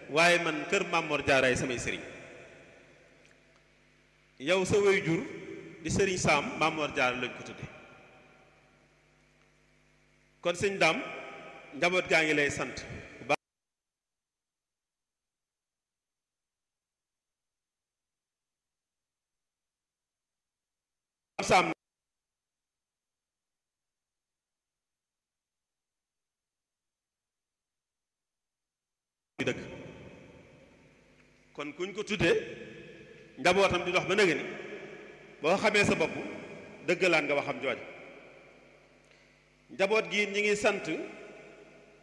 waaye man kër Mamor Jaaraay samay sëriñ yow sa way jur di sëriñ Saam Mamor Jaara lañ ko tudde kon sëñ daam njaboot gaa ngi lay sant bu baax Saam dëkk kon kuñ ko tuddee njabootam di dox ba nëgë ni boo xamee sa bopp dëggalaan nga waxam jooja njaboot gi ñi ngi sant